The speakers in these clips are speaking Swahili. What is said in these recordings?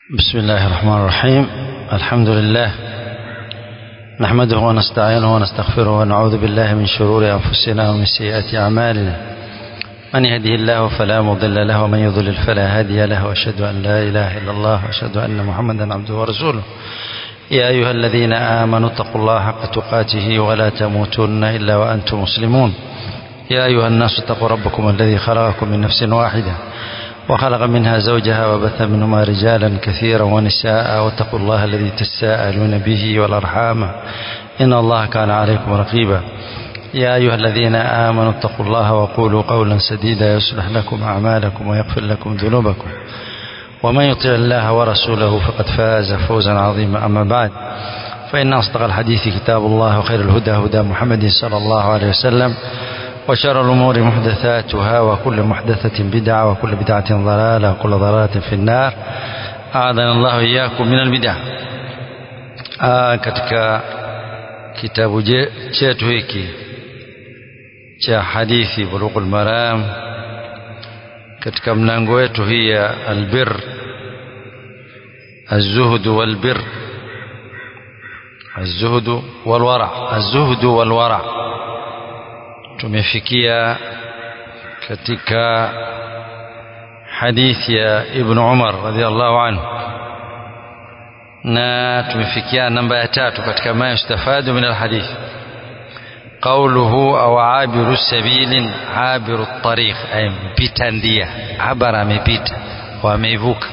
بسم الله الرحمن الرحيم الحمد لله نحمده ونستعينه ونستغفره ونعوذ بالله من شرور أنفسنا ومن سيئات أعمالنا من يهده الله فلا مضل له ومن يضلل فلا هادي له وأشهد أن لا إله إلا الله وأشهد أن محمدا عبده ورسوله يا أيها الذين آمنوا اتقوا الله حق تقاته ولا تموتن إلا وأنتم مسلمون يا أيها الناس اتقوا ربكم الذي خلقكم من نفس واحدة وخلق منها زوجها وبث منهما رجالا كثيرا ونساء واتقوا الله الذي تساءلون به والأرحام إن الله كان عليكم رقيبا يا أيها الذين آمنوا اتقوا الله وقولوا قولا سديدا يصلح لكم أعمالكم ويغفر لكم ذنوبكم ومن يطع الله ورسوله فقد فاز فوزا عظيما أما بعد فإن أصدق الحديث كتاب الله وخير الهدى هدى محمد صلى الله عليه وسلم وشر الأمور محدثاتها وكل محدثة بدعة وكل بدعة ضلالة وكل ضلالة في النار أعاذنا الله إياكم من البدع آه katika kitabu chetu hiki cha hadithi Bulughul Maram katika mlango wetu hii ya albir الزهد والبر الزهد والورع الزهد والورع tumefikia katika hadithi ya Ibn Umar radhiallahu anhu na tumefikia namba ya tatu katika ma yustafadu min alhadith قوله أو عابر سبيل عابر الطريق أي mpita ndia abara amepita wameivuka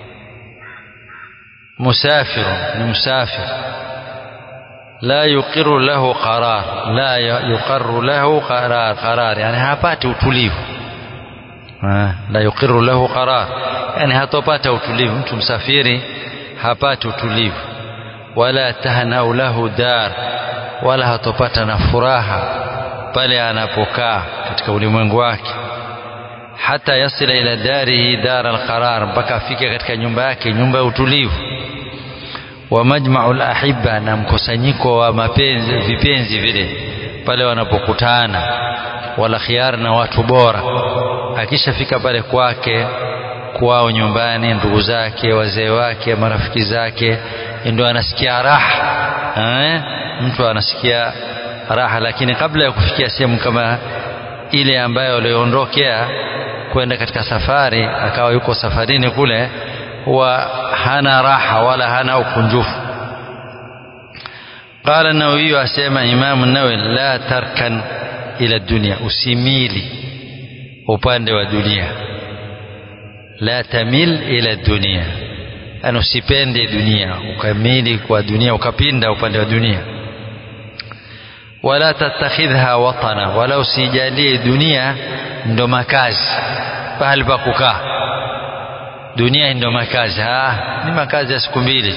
مسافر ni musafir لا يقر له قرار لا يقر له قرار قرار يعني hapati utulivu la yuqiru lahu qarar yani hatopata utulivu mtu msafiri hapati utulivu wala tahnau lahu dar wala hatopata na furaha pale anapokaa katika ulimwengu wake hata yasila ila darihi dar alqarar mpaka afike katika nyumba yake nyumba ya utulivu wa majma'ul ahibba na mkusanyiko wa mapenzi vipenzi vile pale wanapokutana wala khiar na watu bora akishafika pale kwake kwao nyumbani ndugu zake wazee wake marafiki zake ndio anasikia raha eh? mtu anasikia raha lakini kabla ya kufikia sehemu kama ile ambayo aliondokea kwenda katika safari akawa yuko safarini kule huwa hana raha wala hana ukunjufu قال النووي أسمى إمام النووي لا تركن إلى الدنيا usimili upande wa dunia la tamil ila dunia ana usipende dunia ukamili kwa dunia ukapinda upande wa dunia wala tattakhidha watana wala usijalie dunia ndo makazi pahali pa kukaa dunia ndio makazi ah ni makazi ya siku mbili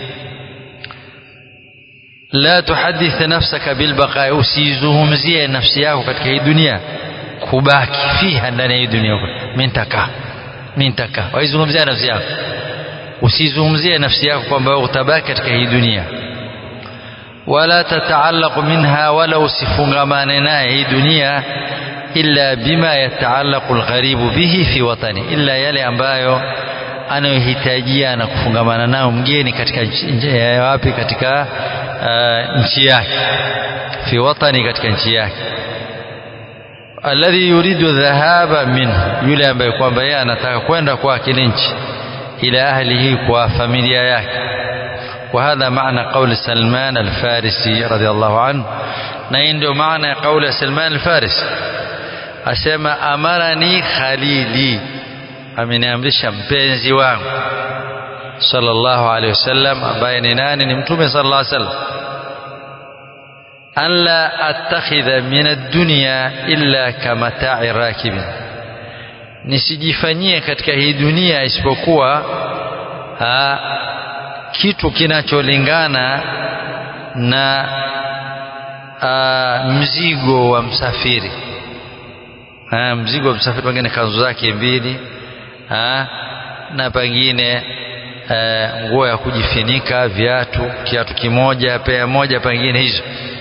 la tuhadith nafsaka bilbaqa usizungumzie nafsi yako katika hii dunia kubaki fiha ndani ya hii dunia mintaka mintaka waizungumzia nafsi yako usizungumzie nafsi yako kwamba utabaki katika hii dunia wala tataallaq minha wala usifungamane naye hii dunia illa bima yataallaqu algharibu bihi fi watani illa yale ambayo anayohitajia na kufungamana nao mgeni katika wapi katika uh, nchi yake fi watani katika nchi yake alladhi yuridu dhahaba min yule ambaye kwamba yeye anataka kwenda kwa kile nchi ila ahlihi kwa familia yake وهذا معنى قول سلمان الفارسي رضي الله عنه نين معنى قول سلمان الفارسي asema amarani khalili ameniamrisha mpenzi wangu sallallahu alaihi wasallam ambaye ni nani ni mtume sallallahu alaihi wasallam an la attakhidha min ad-dunya illa kamata'i rakibin nisijifanyie katika hii dunia isipokuwa ha, kitu kinacholingana na a, mzigo wa msafiri ha, mzigo wa msafiri pengine kanzu zake mbili ha, na pengine nguo ya kujifinika viatu kiatu kimoja pea moja pengine hizo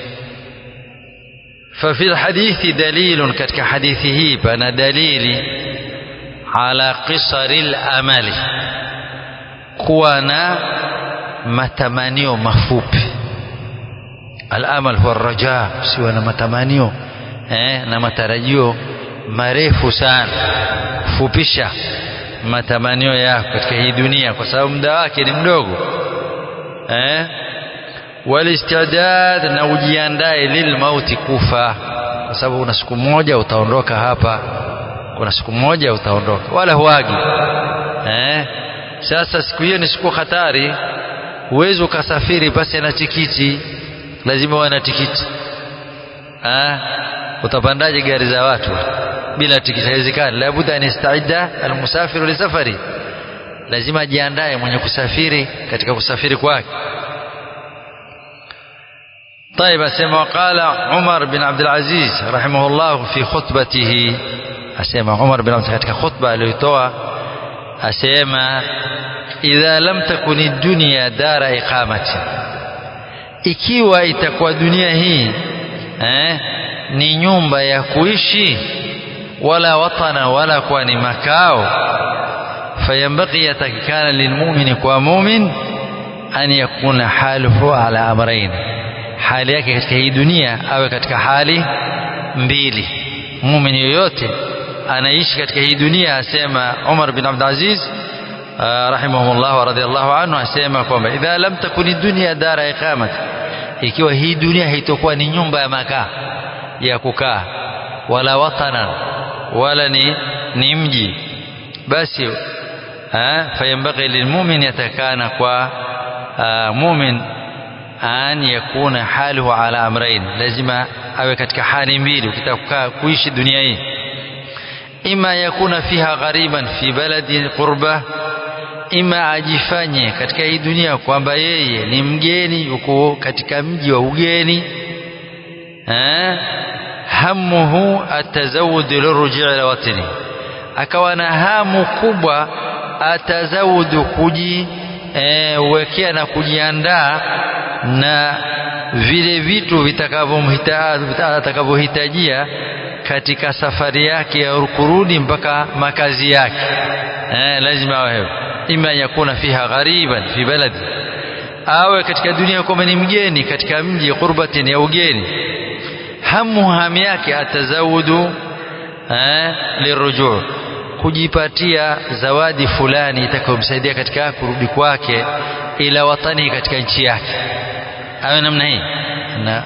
ففي الحديث دليل كتك حديثه بنا دليل على قصر الأمل kuwa na matamanio mafupi al-amal huwa raja siwa na matamanio eh, na matarajio marefu sana kufupisha matamanio yako katika hii dunia kwa sababu muda wake ni mdogo eh walistidad na ujiandae lilmauti kufa kwa sababu kuna siku moja utaondoka hapa kuna siku moja utaondoka wala huagi eh sasa siku hiyo ni siku hatari huwezi ukasafiri pasi na tikiti lazima uwe na tikiti ah utapandaje gari za watu bila tikiti haiwezekani labda anistaida almusafiru lisafari lazima ajiandae mwenye kusafiri katika kusafiri kwake طيب أسمع قال عمر بن عبد العزيز رحمه الله في خطبته أسمع عمر بن عبد العزيز katika khutba aliyotoa asema idha lam takun ad-dunya dara iqamati ikiwa itakuwa dunia hii eh, ni nyumba ya kuishi wala watana wala kuwa ni makao fayambaghi yatakikana lilmumini kwa mumin an yakuna haluhu ala amrain hali yake katika hii dunia awe katika hali mbili mumin yoyote anaishi katika hii dunia asema Umar bin Abdul Aziz rahimahullah wa radiyallahu anhu asema kwamba idha lam takuni dunya dara iqamat ikiwa hii dunia haitokuwa ni nyumba ya makaa ya kukaa wala watana wala ni ni mji basi fayambaghi lilmumin yatakana kwa mumin an yakuna haluhu ala amrain lazima awe katika hali mbili ukitaka kuishi dunia hii ima yakuna fiha ghariban fi baladi qurba ima ajifanye katika hii dunia kwamba yeye ni mgeni yuko katika mji wa ugeni eh hamuhu atazawud lirujii ila watani akawa na hamu kubwa atazawudu kuji e, wekea na kujiandaa na vile vitu vitakavyohitajia katika safari yake ya kurudi mpaka makazi yake eh, lazima awe ima yakuna fiha ghariban fi baladi awe katika dunia kwamba ni mgeni katika mji qurbatin ya ugeni hamu hamu yake atazawudu eh, lirujuu kujipatia zawadi fulani itakayomsaidia katika kurudi kwake ila watani katika nchi yake awe namna hii na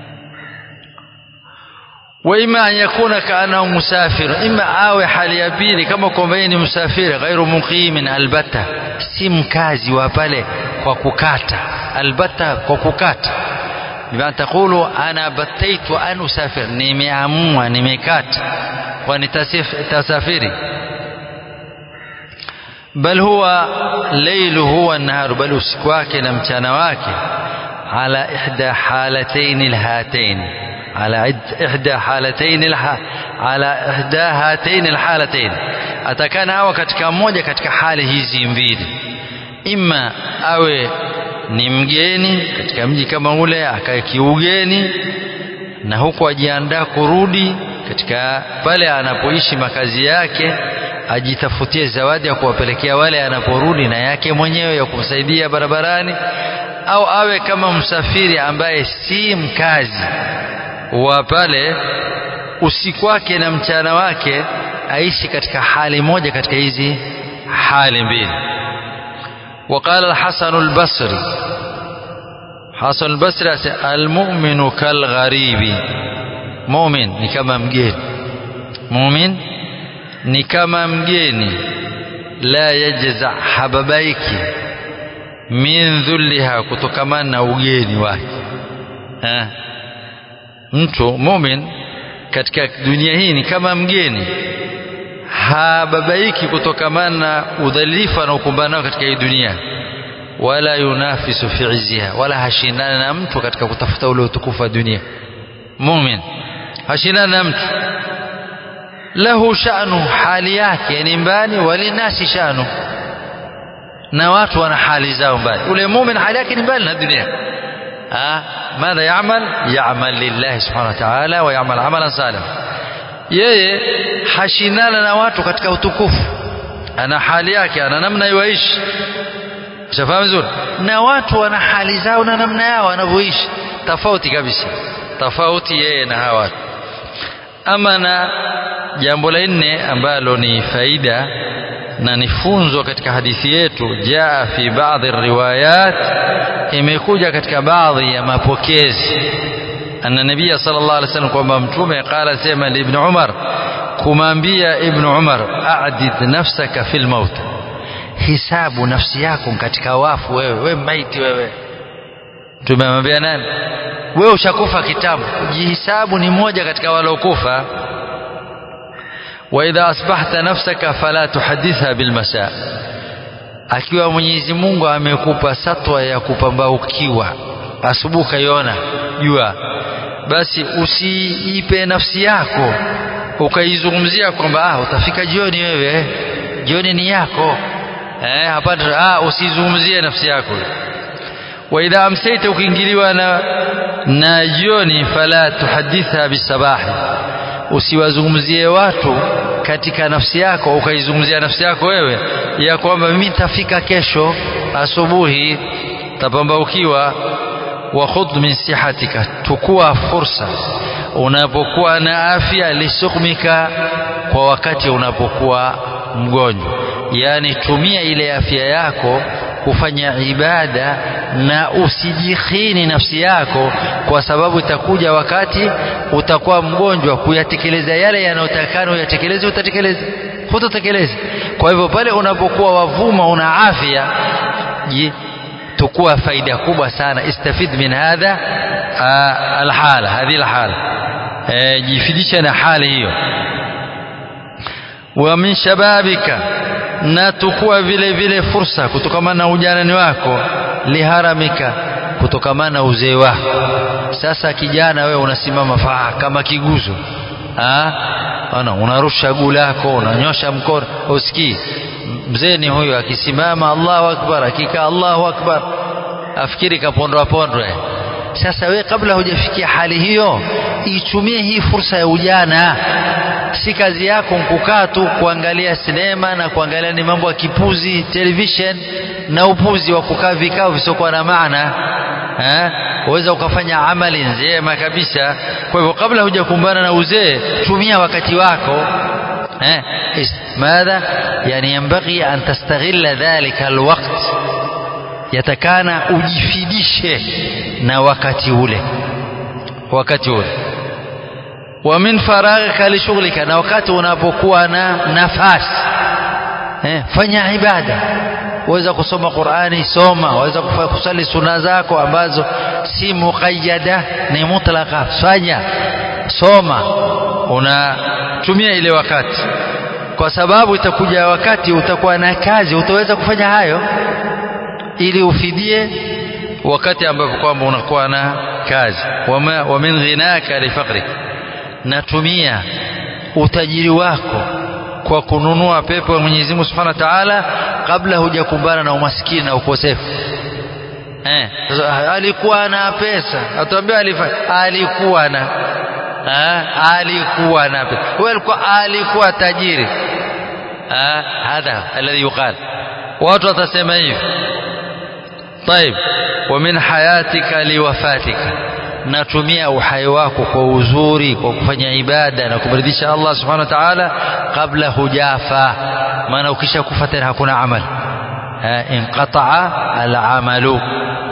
وإما أن يكون كأنه مسافر إما awe hali ya pili kama kwamba yeye ni msafiri ghairu muqimin albata si mkazi wa pale kwa kukata albata kwa kukata bima taqulu ana bataitu an usafir nimeamua nimekata kwa nitasafiri bal huwa lailuhu wa naharu bal usiku wake na mchana wake ala ihda halatayn alhatayn على إحدى حالتين الح... على إحدى هاتين الحالتين atakana awe katika moja katika hali hizi mbili ima awe ni mgeni katika mji kama ule akae kiugeni na huku ajiandaa kurudi katika pale anapoishi makazi yake ajitafutie zawadi ya kuwapelekea wale anaporudi na yake mwenyewe ya kumsaidia barabarani au awe kama msafiri ambaye si mkazi wa pale usiku wake na mchana wake aishi katika hali moja katika hizi hali mbili وقال الحسن البصري حسن البصري المؤمن كالغريب مؤمن ni kama mgeni mumin ni kama mgeni la yajza hababaiki min dhulliha kutokamana na ugeni wake eh mtu mumin katika dunia hii ni kama mgeni hababaiki kutokamana na udhalifu anaokumbana nao katika hii dunia wala yunafisu fi izziha wala hashindana na mtu katika kutafuta ule utukufu wa dunia mumin hashindana na mtu lahu sha'nu hali yake ni mbali walinasi sha'nu na watu wana hali zao mbali ule mumin hali yake ni mbali na dunia آه ماذا يعمل يعمل لله سبحانه وتعالى ويعمل عملا صالحا yeye hashindana na watu katika utukufu ana hali yake ana namna iwaishi ushafahamu vizuri na watu wana hali zao na namna yao wanavyoishi tofauti kabisa tofauti yeye na hawa watu ama na jambo la nne ambalo ni faida na ni funzo katika hadithi yetu jaa fi baadhi riwayat imekuja katika baadhi ya mapokezi anna nabia sallallahu alaihi wasallam kwamba mtume qala sema li ibn umar kumwambia ibn umar a'did nafsaka fil maut hisabu nafsi yako katika wafu wewe wewe maiti wewe tumemwambia nani wewe ushakufa kitambo jihisabu ni moja katika waliokufa وإذا أصبحت نفسك فلا تحدثها بالمساء akiwa Mwenyezi Mungu amekupa satwa ya kupambaukiwa asubuhi kaiona jua basi usiipe nafsi yako ukaizungumzia kwamba ah utafika jioni wewe jioni ni yako eh hapana ah usizungumzie nafsi yako wa idha amsayta ukiingiliwa na na jioni fala tuhaditha bisabahi usiwazungumzie watu katika nafsi yako ukaizungumzia nafsi yako wewe ya kwamba mimi nitafika kesho asubuhi tapambaukiwa wa khudh min sihatika tukua fursa unapokuwa na afya lisukmika kwa wakati unapokuwa mgonjwa yani tumia ile afya yako kufanya ibada na usijikhini nafsi yako kwa sababu itakuja wakati utakuwa mgonjwa kuyatekeleza yale yanayotakana uyatekeleze utatekeleza hutatekeleza kwa hivyo pale unapokuwa wavuma una afya tukua faida kubwa sana istafid min hadha alhala hadhi alhala jifidisha na hali hiyo wa min shababika na tukua vile vile fursa kutokamana na ujanani wako liharamika kutokamana na uzee wako sasa kijana wewe unasimama faa kama kiguzo ana unarusha guu lako unanyosha mkono usikii mzee ni huyo akisimama Allahu akbar akikaa Allahu akbar afikiri kapondwa pondwe sasa we kabla hujafikia hali hiyo itumie hii fursa ya ujana si kazi yako kukaa tu kuangalia sinema na kuangalia ni mambo ya kipuzi television na upuzi wa kukaa vikao visiokuwa na maana eh waweza ukafanya amali njema kabisa kwa hivyo kabla hujakumbana na uzee tumia wakati wako eh ماذا يعني ينبغي أن تستغل ذلك الوقت yatakana ujifidishe na wakati ule wakati ule wa min faraghika li shughlika na wakati unapokuwa na nafasi eh, fanya ibada waweza kusoma Qur'ani soma waweza kusali suna zako ambazo si muqayyada ni mutlaka fanya soma unatumia ile wakati kwa sababu itakuja wakati utakuwa na kazi utaweza kufanya hayo ili ufidie wakati ambapo kwamba unakuwa na kazi wama wa min ghinaka li faqrik natumia utajiri wako kwa kununua pepo ya Mwenyezi Mungu Subhanahu wa Ta'ala kabla hujakumbana na umaskini na ukosefu eh alikuwa na pesa atuambia alifanya alikuwa na ha? alikuwa na pesa wewe alikuwa alikuwa tajiri ha? hadha alladhi yuqal watu watasema hivi طيب ومن حياتك لوفاتك natumia uhai wako kwa uzuri kwa kufanya ibada na kumridhisha Allah subhanahu wa ta'ala kabla hujafa maana ukisha kufa tena hakuna amal inqata'a al-amalu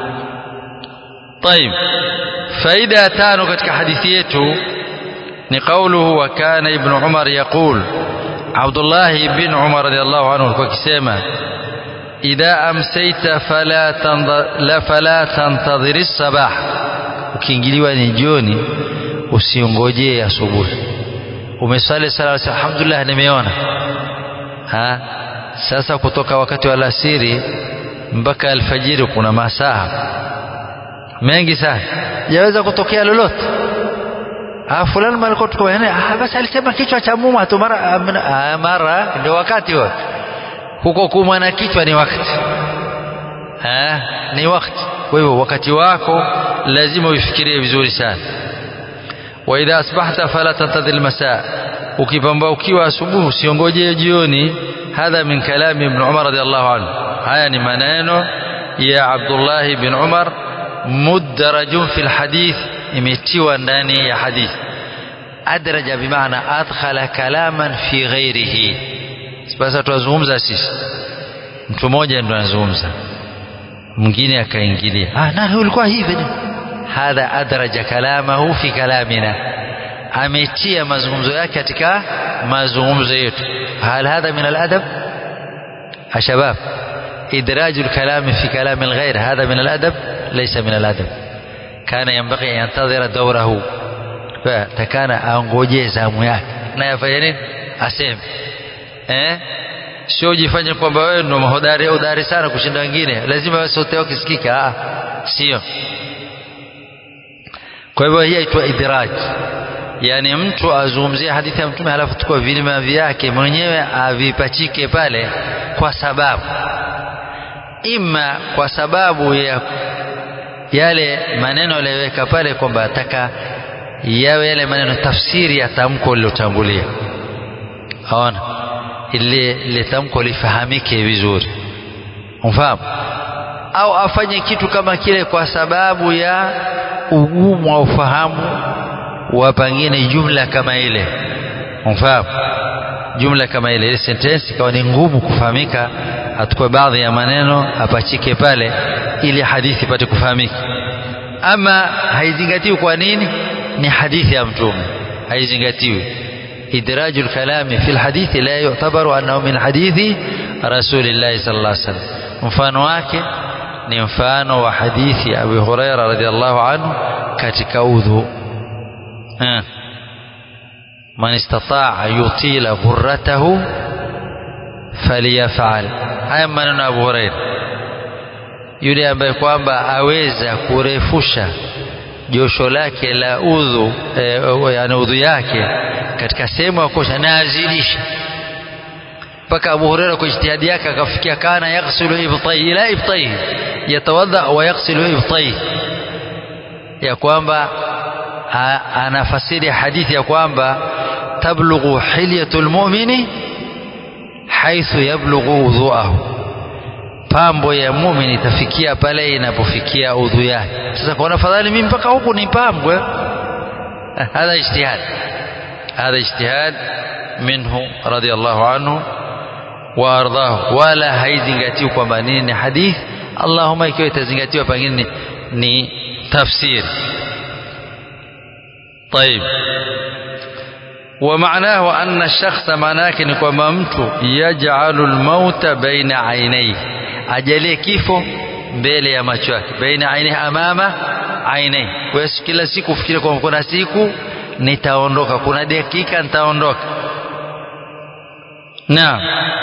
طيب faida ya tano katika hadithi yetu ni qauluhu wa kana ibn Umar yaqul Abdullah ibn Umar radiyallahu anhu alikuwa akisema idha amsayta fala la fala tantadhir as-sabah ukiingiliwa ni jioni usiongojee asubuhi umesali sala alhamdulillah nimeona ha sasa kutoka wakati wa alasiri mpaka alfajiri kuna masaa mengi sana yaweza kutokea lolote ah fulani malikuwa tuko ah basi alisema kichwa cha muma tu mara mara ndio wakati huo huko kumwa na kichwa ni wakati ah ni wakati kwa hivyo wakati wako lazima uifikirie vizuri sana wa idha asbahta fala tantadhir almasa ukipamba ukiwa asubuhi usiongoje jioni hadha min kalami ibn umar radiyallahu anhu haya ni maneno ya Abdullah bin Umar mudarajun fil hadith imetiwa ndani ya hadith adraja bimaana adkhala kalaman fi ghairihi sasa tunazungumza sisi mtu mmoja ndo anazungumza mwingine akaingilia ah nani ulikuwa hivi hadha adraja kalamahu fi kalamina ametia mazungumzo yake katika mazungumzo yetu hal hadha min aladab ashabab إدراج الكلام في كلام الغير هذا من الأدب ليس من الأدب كان ينبغي أن ينتظر دوره فكان أنgoje zamu yake na yafanya nini aseme eh sio jifanye kwamba wewe ndio mahodari udari sana kushinda wengine lazima wewe sauti yako isikike ah sio kwa hivyo hii inaitwa idraj yani mtu azungumzie hadithi ya mtume halafu tukua vilima vyake mwenyewe avipachike pale kwa sababu ima kwa sababu ya yale maneno aliyoweka pale kwamba ataka yawe yale maneno tafsiri ya tamko lilotangulia aona ile ile tamko lifahamike vizuri umfahamu au afanye kitu kama kile kwa sababu ya ugumu wa ufahamu wa pengine jumla kama ile umfahamu jumla kama ile ile sentensi ikawa ni ngumu kufahamika atukue baadhi ya maneno apachike pale ili hadithi ipate kufahamika ama haizingatiwi kwa nini ni hadithi ya mtume haizingatiwi idraju lkalami fi lhadithi la yutabaru annahu min hadithi rasulillahi sal llah salam mfano wake ni mfano wa hadithi ya abi huraira radiallahu anhu katika udhu man istataa yutila ghurratahu faliyafal haya maneno ya Abu Huraira yule ambaye kwamba aweza kurefusha josho lake la udhu e, yani udhu yake katika sehemu ya kosha na azidisha mpaka Abu Huraira kwa ijtihadi yake akafikia kana yaghsilu ibtai ila ibtai yatawadha wa yaghsilu ibtai ya kwamba anafasiri hadithi ya kwamba tablughu hilyatul mu'mini haithu yablughu udhuahu pambo ya muumini itafikia pale inapofikia udhu yake sasa kwa afadhali mimi mpaka huku ni pambwe hadha ijtihad hadha ijtihad minhu radiyallahu anhu wa ardahu wala haizingatiwi kwamba nini ni hadithi allahumma ikiwa itazingatiwa pengine ni tafsiri طيب ومعناه أن الشخص معناك ni kwamba mtu yaj'alu al-mauta baina ainai ajalie kifo mbele ya macho yake baina ainai amama ainai kwa hiyo kila siku fikiri kwamba kuna siku nitaondoka kuna dakika nitaondoka naam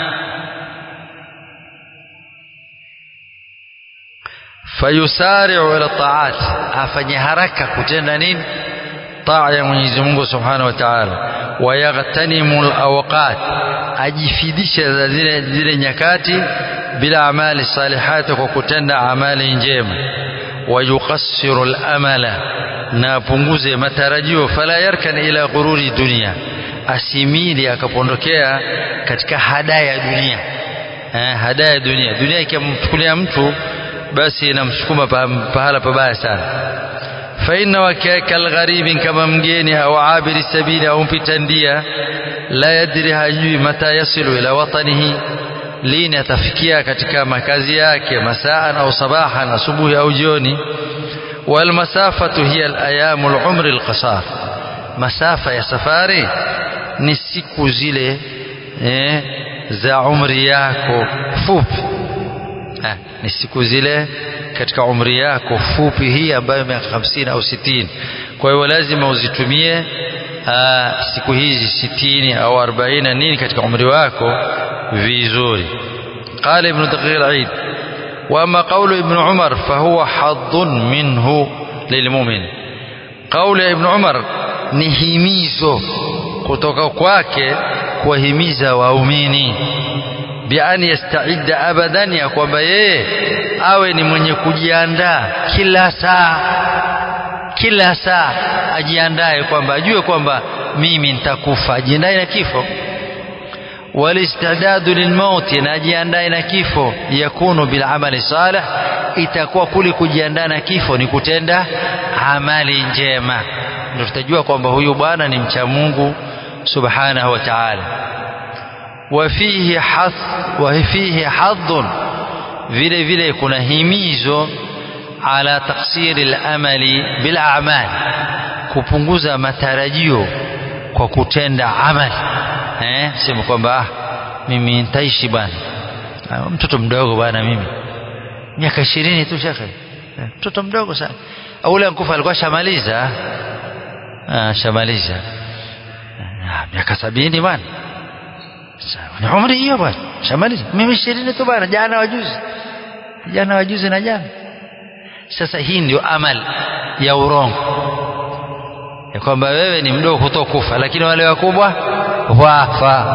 fayusari'u ila ta'at afanye haraka kutenda nini taa ya Mwenyezi Mungu Subhanahu wa Ta'ala wayaghtanimu alawqat ajifidisha za zile zile nyakati bila amali salihati kwa kutenda amali njema wayuqassiru alamala na apunguze matarajio fala yarkan ila ghururi dunia asimili akapondokea katika hadaya ya dunia eh, hadaya ya dunia dunia ikimchukulia mtu basi inamsukuma pahala pabaya sana فإن كالغريب كما مجيني أو عابر السبيل أو مبتندية لا يدري هجوي متى يصل إلى وطنه لين يتفكيا katika makazi yake مساء أو صباحا asubuhi au jioni والمسافة هي الأيام العمر القصار مسافة ya safari ni siku zile eh, za umri yako fupi eh, ni siku zile katika umri yako fupi hii ambayo miaka hamsini au sitini kwa hiyo lazima uzitumie aa, siku hizi sitini au arobaini nini katika umri wako vizuri قال ابن دقيق العيد وأما قول ابن عمر فهو حظ منه للمؤمن قول ابن عمر ni himizo kutoka kwake kuwahimiza waumini bian yastaidda abadan ya kwamba yeye awe ni mwenye kujiandaa kila saa kila saa ajiandae kwamba ajue kwamba mimi nitakufa ajiandae na kifo والاستعداد للموت najiandae na kifo yakunu bil amali salih itakuwa kuli kujiandaa na kifo ni kutenda amali njema ndio tutajua kwamba huyu bwana ni mcha Mungu subhanahu wa ta'ala wafihi hath wafihi hadhun vile vile kuna himizo ala taksiri al-amali bil a'mal kupunguza matarajio kwa kutenda amali eh sema kwamba ah mimi nitaishi bwana mtoto mdogo bwana mimi miaka ishirini tu shekhe mtoto mdogo sana au ule nkufa alikuwa shamaliza ah shamaliza miaka sabini bwana ni umri hiyo bwana shamaliza mimi ishirini tu bwana jana wajuzi jana wajuzi na jana sasa hii ndio amal ya urongo ya kwamba wewe ni mdogo kutoka kufa lakini wale wakubwa wafa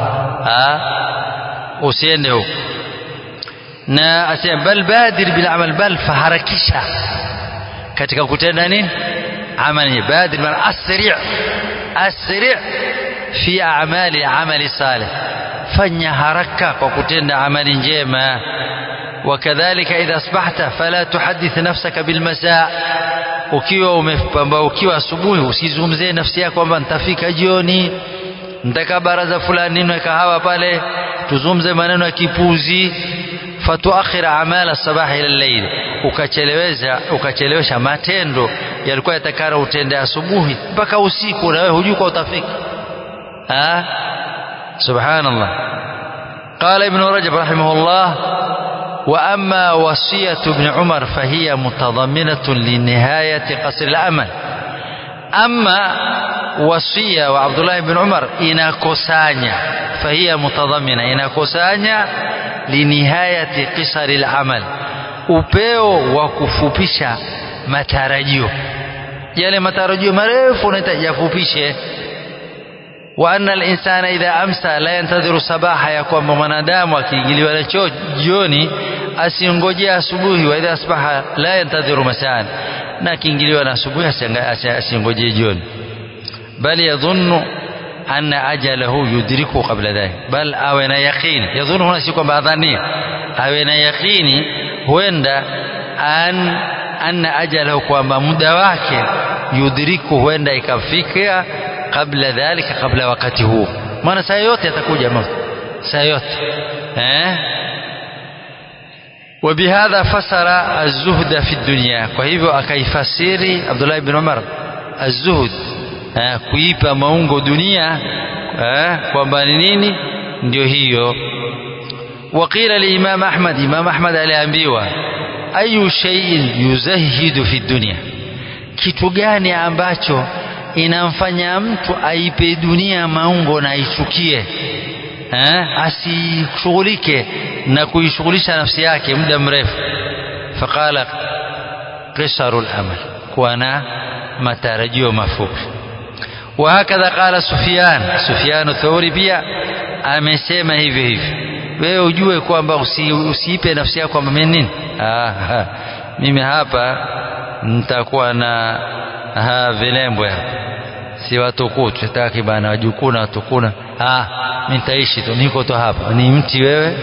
usiende huko na asema bal badir bil amal bal faharakisha katika kutenda nini amali badir man asri' asri' fi a'mali amali salih fanya haraka kwa kutenda amali njema وكذلك إذا أصبحت فلا تحدث نفسك بالمساء ukiwa umepamba ukiwa asubuhi usizungumzie nafsi yako kwamba nitafika jioni nitaka baraza fulani ninywe kahawa pale tuzungumze maneno ya kipuzi fatuakhira amala sabahi ila layl ukacheleweza ukachelewesha matendo yalikuwa yatakana utende asubuhi mpaka usiku na wewe hujui kwa utafika ah subhanallah قال ابن رجب رحمه الله وأما وصية ابن عمر فهي متضمنة لنهاية قصر الأمل أما وصية وعبد الله بن عمر إناكوسانيا فهي متضمنة إناكوسانيا لنهاية قصر العمل upeo wa kufupisha matarajio yale matarajio marefu unahitaji yafupishe wa anna al-insana idha amsa la yantadhiru sabaha ya kwamba mwanadamu akiingiliwa na choo jioni asingojea asubuhi wa idha asbaha la yantadhiru masaan na akiingiliwa na asubuhi asingojee jioni bali yadhunnu anna ajalahu yudriku qabla dhalik bal awe na yaqini yadhunnu huna si kwamba adhania awe na yaqini huenda an anna ajalahu kwamba muda wake yudriku huenda ikafika kabla dhalika kabla wakati huo maana saa yote atakuja mauti saa yote eh وبهذا فسر الزهد في الدنيا kwa hivyo akaifasiri Abdullah ibn Umar الزهد eh, kuipa maungo dunia eh, kwamba ni nini ndio hiyo وقيل لإمام أحمد إمام أحمد aliambiwa ayu shay'in yuzahidu fi dunya kitu gani ambacho inamfanya mtu aipe dunia maungo na aichukie eh? asishughulike na kuishughulisha nafsi yake muda mrefu faqala qisaru al-amal kuwa na matarajio mafupi وهكذا قال سفيان سفيان الثوري pia amesema hivyo hivyo wewe ujue kwamba usi, usiipe nafsi yako kwamba mimi nini ah, ha. mimi hapa nitakuwa na ha, vilembwe hapa si watukutu sitaki bana wajukuu na watukuna ah mimi nitaishi tu niko tu hapa ni mti wewe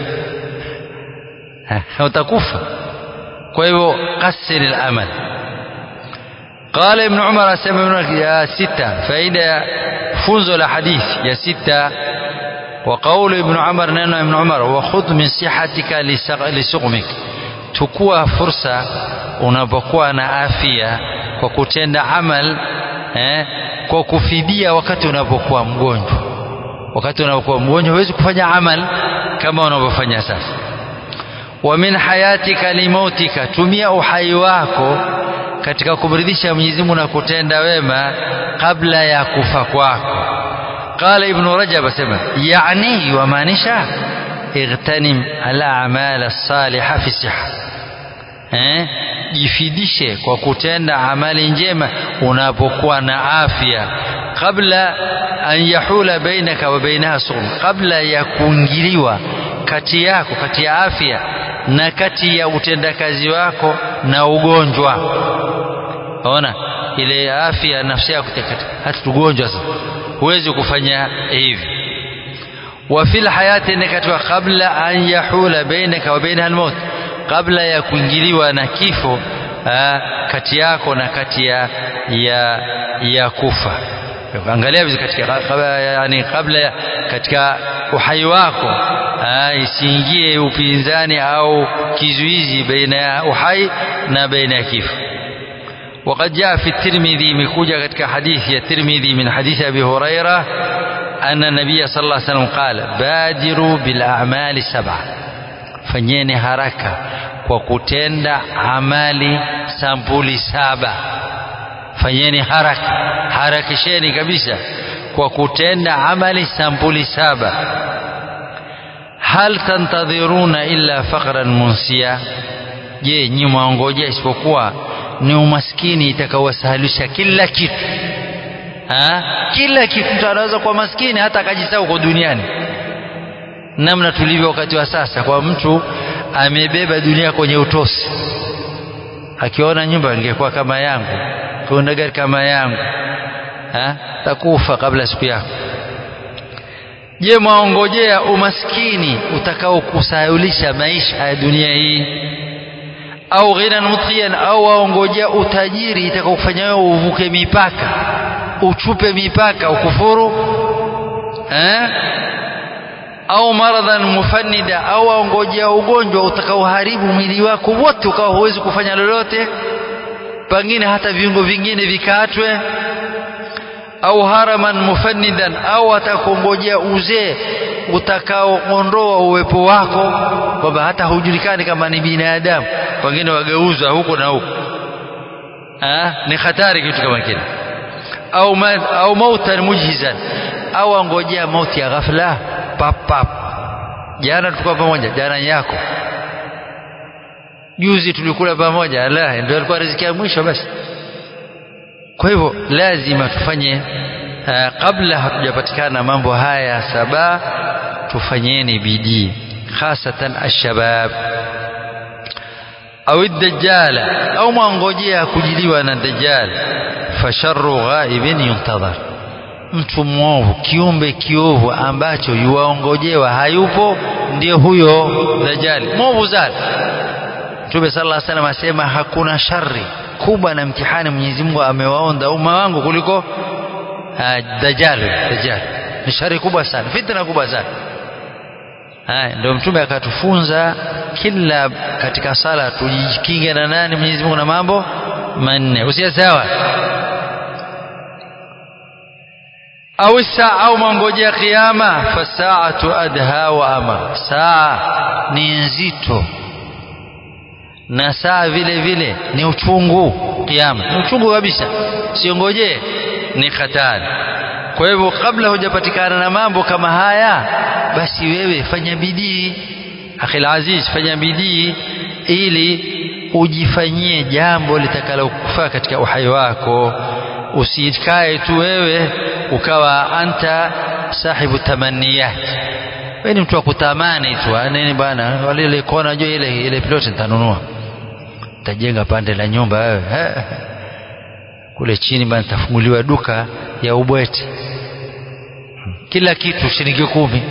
utakufa kwa hivyo kasir al-amal قال ابن عمر سمع يا ستة فإذا فوز الحديث يا ستة وقول ابن عمر نانو ابن عمر وخذ من صحتك لسقمك tukua fursa unapokuwa na afya kwa kutenda amal eh, kwa kufidia wakati unapokuwa mgonjwa wakati unapokuwa mgonjwa huwezi kufanya amal kama unavyofanya sasa wa min hayatika limautika tumia uhai wako katika kumridhisha Mwenyezi Mungu na kutenda wema kabla ya kufa kwako قال ابن رجب سمع يعني يمانشا اغتنم الاعمال الصالحه في الصحه eh jifidishe kwa kutenda amali njema unapokuwa na afya kabla an yahula bainaka wa bainaha sughum kabla ya kuingiliwa kati yako kati ya afya na kati ya utendakazi wako na ugonjwa ona ile afya nafsi yako hata ugonjwa sasa huwezi kufanya hivi wa fil hayati ni katika kabla an yahula bainaka wa bainaha almaut kabla ya kuingiliwa na kifo kati yako na kati ya ya, ya kufa angalia vizuri katika yani kabla ya, katika uhai wako isiingie upinzani au kizuizi baina ya uhai na baina ya kifo وقد جاء في الترمذي مكوجة كتك حديث الترمذي من حديث أبي هريرة أن النبي صلى الله عليه وسلم قال بادروا بالأعمال سبعة fanyeni haraka kwa kutenda amali sampuli saba fanyeni haraka harakisheni kabisa kwa kutenda amali sampuli saba hal tantadhiruna illa faqran munsia je nyi mwaongojea isipokuwa ni umaskini itakaowasahalisha kila kitu ha? kila kitu mtu anaweza kuwa maskini hata akajisahau kwa duniani namna tulivyo wakati wa sasa kwa mtu amebeba dunia kwenye utosi akiona nyumba ingekuwa kama yangu kiona gari kama yangu ha? takufa kabla siku yako je mwaongojea umaskini utakaokusahaulisha maisha ya dunia hii au ghinan mutghiyan au waongojea utajiri itakaokufanya wewe uvuke mipaka uchupe mipaka ukufuru eh? au maradhan mufannida au waongojea ugonjwa utakaoharibu mwili wako wote ukawa huwezi kufanya lolote pengine hata viungo vingine vikatwe au haraman mufannidan au atakongojea uzee utakaoondoa uwepo wako kwamba hata hujulikani kama ni binadamu wengine wageuzwa huko na huko ni hatari kitu kama kile au ma, au mautan mujhizan au angojea mauti ya ghafla pap pap jana tulikuwa pamoja jana yako juzi tulikula pamoja la ndio alikuwa riziki ya mwisho basi kwa hivyo lazima tufanye uh, kabla hatujapatikana mambo haya saba tufanyeni bidii hasatan alshabab au dajjala au mwangojea kujiliwa na dajjal fasharru ghaibin yuntadhar mtu mwovu kiumbe kiovu ambacho yuwaongojewa hayupo ndio huyo dajjali mwovu sana Mtume sallallahu alaihi wasallam asema hakuna shari kubwa na mtihani Mwenyezi Mungu amewaonda umma wangu kuliko uh, dajjal dajjal ni shari kubwa sana fitna kubwa sana haya ndio mtume akatufunza kila katika sala tujikinge na nani Mwenyezi Mungu na mambo manne usiyasawa au saa au mangojea kiyama fasaatu adha wa amar saa ni nzito na saa vile vile ni uchungu kiyama ni uchungu kabisa siongojee ni hatari kwa hivyo kabla hujapatikana na mambo kama haya basi wewe fanya bidii akhil aziz fanya bidii ili ujifanyie jambo litakalokufaa katika uhai wako usikae tu wewe ukawa anta sahibu tamaniyat wewe ni mtu wa kutamani tu nini bana wale ile kona jua ile ile plot nitanunua tajenga pande la nyumba wewe kule chini bana tafunguliwa duka ya ubwete kila kitu shilingi kumi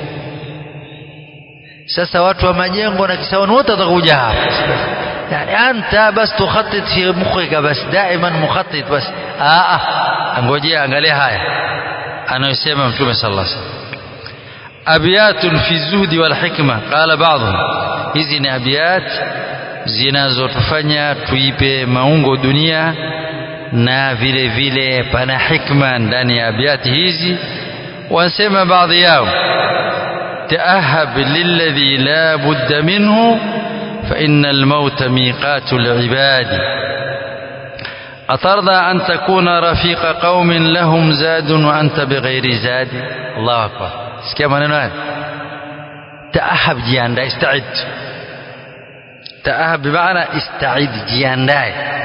sasa watu wa majengo na kisaoni wote watakuja hapa yani anta bas tukhatit fi mukhika bas daiman mukhatit bas aa angojea angalia haya anayosema mtume sallallahu alaihi wasallam abiyatun fi zuhdi wal hikma qala ba'dhum hizi ni abiyat zinazotufanya tuipe maungo dunia na vile vile pana hikma ndani ya abiyati hizi wasema baadhi yao تأهب للذي لا بد منه فإن الموت ميقات العباد أترضى أن تكون رفيق قوم لهم زاد وأنت بغير زاد الله أكبر كما نقول تأهب جياندا استعد تأهب بمعنى استعد جياندا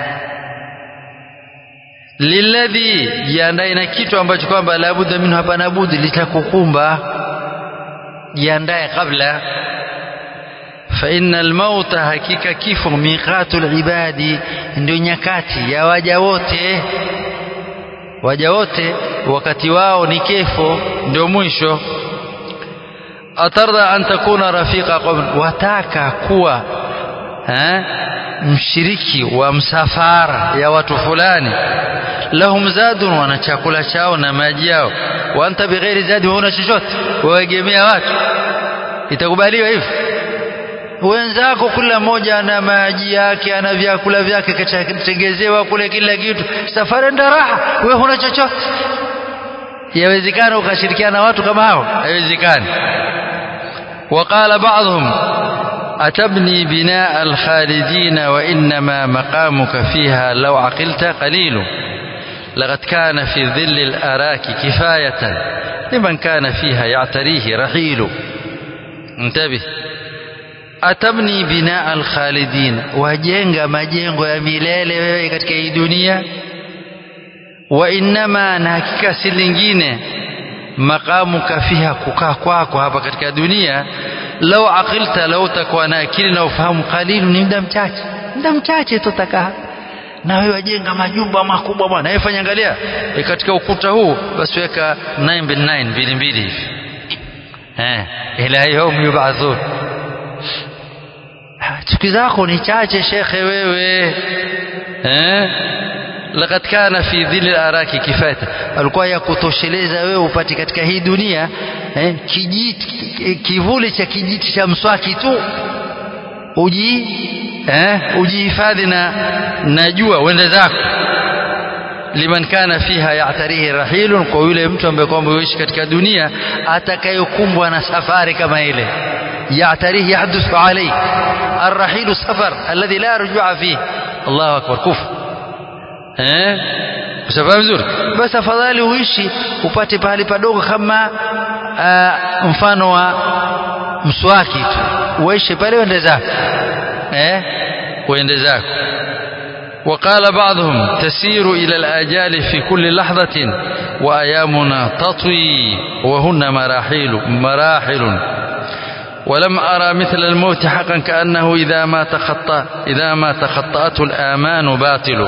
lilladhi jiandae na kitu ambacho kwamba labudda minhu hapana budi litakukumba jiandae kabla fa inna almauta hakika kifo miqatu libadi ndio nyakati ya waja wote waja wote wakati wao ni kifo ndio mwisho atarda an takuna rafiqa qawm wataka kuwa eh, mshiriki wa msafara ya watu fulani lahum zadun wana chakula chao na maji yao wa anta bighairi zadi huna chochote waegemea watu itakubaliwa hivyo wenzako kila mmoja ana maji yake ana vyakula vyake katengezewa kule kila kitu safari enda raha wewe huna chochote yawezekana ukashirikiana na watu kama hao haiwezekani وقال بعضهم أتبني بناء الخالدين وإنما مقامك فيها لو عقلت قليل لقد كان في ظل الأراك كفاية لمن كان فيها يعتريه رحيل انتبه atabni bina alkhalidin wajenga majengo ya milele wewe katika hii dunia wa innama na hakika si lingine maqamuka fiha kukaa kwako hapa katika dunia lau aqilta lau takuwa na akili na ufahamu qalilu ni muda mchache muda mchache tutakaa na wewe wajenga majumba makubwa bwana wewe fanya angalia e katika ukuta huu basi weka 9 mbili mbili hivi eh ila yawm yub'athun chuki zako ni chache shekhe wewe eh laqad kana fi dhilli araki kifata alikuwa ya kutosheleza wewe upate katika hii dunia eh, kijiti kivuli cha kijiti cha mswaki tu uji eh, ujihifadhi na na jua uende zako liman kana fiha ya'tarihi rahilun kwa yule mtu ambaye kwamba yuishi katika dunia atakayokumbwa na safari kama ile يعتريه يحدث عليه الرحيل سفر الذي لا رجوع فيه الله أكبر كفر eh usafahamu vizuri basi afadhali uishi upate pahali padogo kama uh, mfano wa mswaki tu uishi pale uende zako eh uende zako وقال بعضهم تسير إلى الآجال في كل لحظة وأيامنا تطوي وهن مراحل مراحل ولم أرى مثل الموت حقا كأنه إذا ما تخطى إذا ما تخطأته الآمان باطل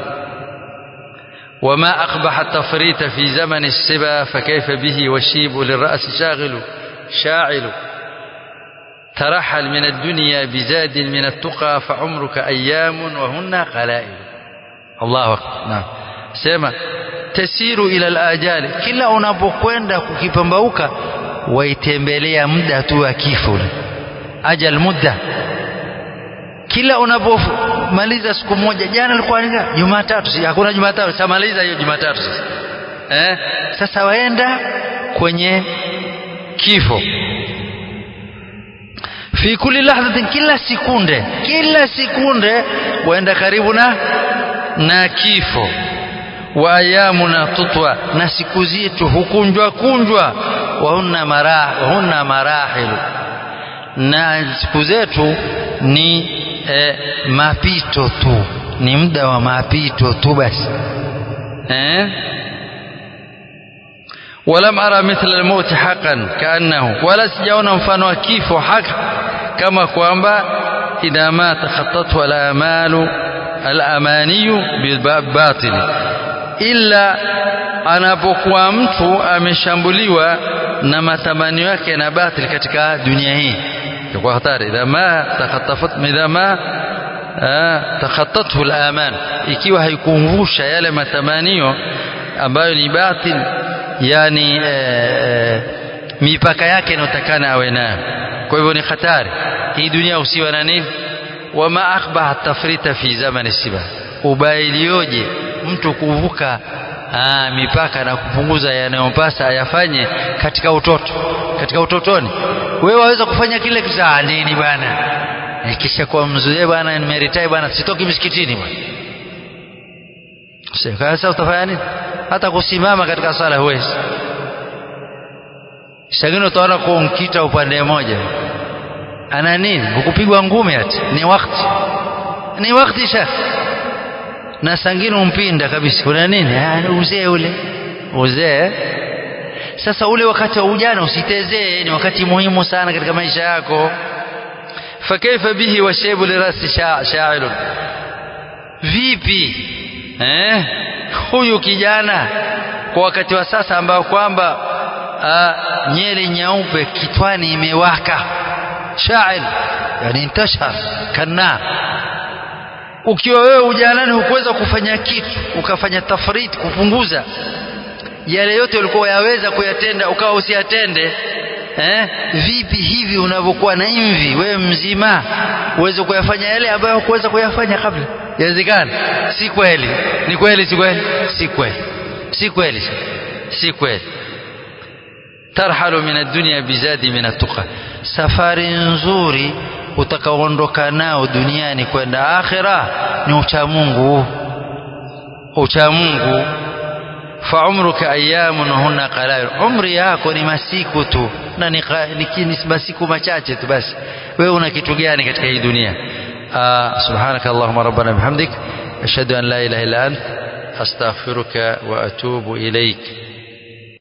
وما أقبح التفريط في زمن السبا فكيف به والشيب للرأس شاغل شاعل ترحل من الدنيا بزاد من التقى فعمرك أيام وهن قلائل الله أكبر نعم سيما تسير إلى الآجال كلا unapokwenda kukipambauka waitembelea muda tu wa kifo ajal muda kila unapomaliza siku moja jana ilikuwa ni Jumatatu si hakuna Jumatatu samaliza hiyo Jumatatu sasa eh sasa waenda kwenye kifo fi kulli lahzatin kila sekunde kila sekunde waenda karibu na na kifo wa ayamuna tutwa na siku zetu hukunjwa kunjwa wahunna marah wahunna marahilu na siku zetu ni eh, mapito tu ni muda wa mapito tu basi eh ولم أرى مثل الموت حقا كأنه ولا سجاونا mfano wa kifo haki kama kwamba idha ma takhattathu al-amalu al-amaniyu bil-batil illa anapokuwa mtu ameshambuliwa na matamanio yake na batil katika dunia hii kwa hatari idha ma takhattafat idha ma takhattathu al-aman ikiwa haikuvusha yale matamanio ambayo ni batil yani e, e, mipaka yake inayotakana awe nayo kwa hivyo ni hatari hii dunia usiwa na nini wama akhbaha tafrita fi zamani siba ubailioje mtu kuvuka aa, mipaka na kupunguza yanayompasa ayafanye katika utoto katika utotoni wewe waweza kufanya kile kitu nini bwana kisha kwa mzee bwana nimeritai bwana sitoki msikitini bwana sasa utafanya nini hata kusimama katika sala huwezi sangine utaona kunkita upande mmoja ana nini hukupigwa ngumi ati ni wakati ni wakati shekh na sangine umpinda kabisa kuna nini uzee ule uzee sasa ule wakati wa ujana usitezee ni wakati muhimu sana katika maisha yako fakaifa bihi washaibu lirasi sha'ilun vipi eh huyu kijana kwa wakati wa sasa ambao kwamba nyele nyeupe kitwani imewaka shail yani intashar kana ukiwa wewe ujanani hukuweza kufanya kitu ukafanya tafrit kupunguza yale yote ulikuwa yaweza kuyatenda ukawa usiyatende eh? vipi hivi unavyokuwa na imvi wewe mzima uweze kuyafanya yale ambayo hukuweza kuyafanya kabla yawezekana si kweli ni kweli si kweli si kweli si kweli si kweli tarhalu min ad-dunya bizadi min at-tuqa safari nzuri utakaoondoka nao duniani kwenda akhira ni uchamungu uchamungu fa umruka ayamun hunna qalil umri yako ni masiku tu na ni, ni, ni masiku machache tu basi wewe una kitu gani katika hii dunia subhanaka allahumma rabbana bihamdik ashhadu an la ilaha illa ant astaghfiruka wa atubu ilaik